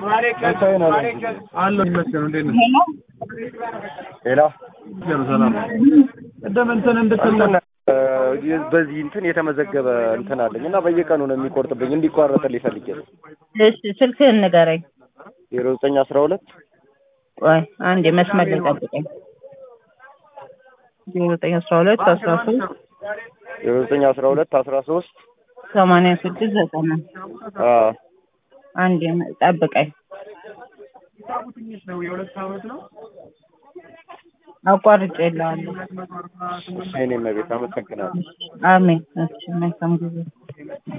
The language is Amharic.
አለሁ ይመስገን። እንዴት ነህ? ሄሎ ሰላም። ቅድም እንትን እንድትል እንትን እ በዚህ እንትን የተመዘገበ እንትን አለኝ እና በየቀኑ ነው የሚቆርጥብኝ እንዲቋረጥልኝ ፈልጌ ነው። እሺ ስልክህን ንገረኝ። ዜሮ ዘጠኝ አስራ ሁለት ቆይ አንዴ መስመር ላይ ጠብቀኝ። ዜሮ ዘጠኝ አስራ ሁለት አስራ ሶስት ዜሮ ዘጠኝ አስራ ሁለት አስራ ሶስት ሰማንያ ስድስት ዘጠና አንዴ ጠብቀኝ። አቋርጬ የለዋለሁ። እኔም ቤት አመሰግናለሁ። አሜን። እሺ መልካም ጊዜ